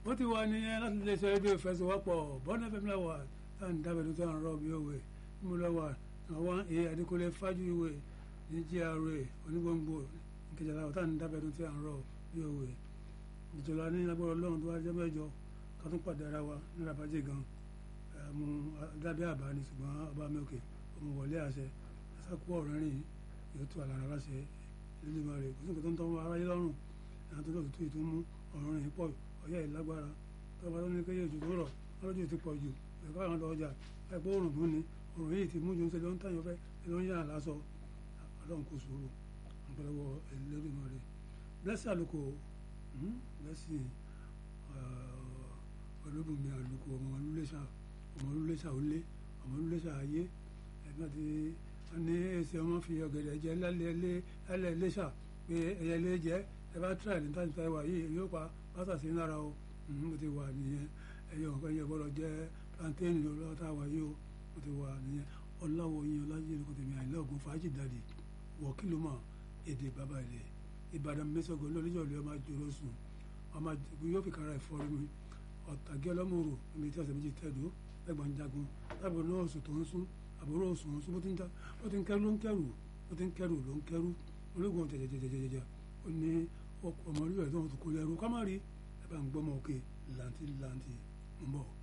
bó ti wà nìyẹn láti lè ṣe rédíò ìfẹsẹ̀wọ́pọ̀ bọ́ọ̀nù fm lẹ́wà tá à ń dábẹ́ tó tẹ̀ ń rọ bí òwe mú lọ́wọ́ àwọn èyí adékọ́lé fájú ìwé ní gra onígbòǹgbò ìkẹjọba tá à ń dábẹ́ tó tẹ̀ ń rọ bí òwe ìjọba ní agbára ọlọ́run tó wá jẹ́ mẹ́jọ ká tún pàdé ara wa ní rabajẹ́ gan mu dábẹ́ àbá ni ṣùgbọ́n ọba mi òkè òun wọlé àṣẹ ẹ̀sàkú ọ̀rẹ́ rìn yóò tó àlàra láṣẹ lójúmọ́ rẹ̀ kò sí nǹkan tó ń tọ́ aráyé lọ́rùn àwọn tó lọ́ọ̀tún tó mú ọ̀rọ̀ rìn pọ̀ ọ̀yá ìlágbára tọ́ba tó ní kéye ojú tó rọ̀ lọ́jọ́ ti pọ̀ jù ẹ̀kọ́ àwọn ọjà ẹ̀kọ́ òrùn tó ní òrùn yìí ti mú ju ṣe ló ń tàyàn fẹ́ ló ń yà lásọ ọlọ́run kò sòrò ọ̀pọ̀lọpọ̀ ẹlẹ́dùnmọ́ rẹ̀ blessing àlùkò blessing olóbùnmi àlùkò ọmọ olúléṣà ọmọ olúléṣà olé ọmọ olúléṣà ayé ẹ̀gbọ́n àti ní ẹsẹ̀ wọn fi ọ̀gẹ̀dẹ̀ jẹ lálẹ́ iléṣà pé ẹ̀yẹ lé jẹ́ ẹ bá tíráì ní táyì táyì wà yìí yóò pa pásà sí lára o mo ti wà nìyẹn ẹyẹ ọ̀kan yẹ gbọ́dọ̀ jẹ́ plantain lọ́wọ́ tá a wà yìí o mo ti wà nìyẹn ọ̀làwọ̀ yín ọ̀làjì ẹ̀kọ́ tèmi àìlẹ́ ògùn fàájì dàdí wọ̀ kí ló mọ̀ èdè bàbá ilẹ̀ ìbàdàn mẹ́sàgọ́ lọ́lẹ́jọ́ lè ọmọ àjòrò sùn ọmọ yóò fi kára ẹ̀fọ́ rí mi ọ̀tàgé ọlọ́mọ̀rò níbi tí ọ̀sẹ̀ méjì tẹ̀dó ẹgbàá ń jagun lábọ̀ náà oṣù tó ń sún àbúrò oṣù ń sún bó ti ń kẹrù ló ń kẹrù bó ti ń kẹrù ló ń kẹrù ológun jẹjẹjẹjẹjẹjẹ ó ní ọmọ orí ẹ̀ tó ń kó lẹ́rú ká má rí ẹ bá ń gbọ́mọ òkè làǹtí làǹtí ń bọ̀.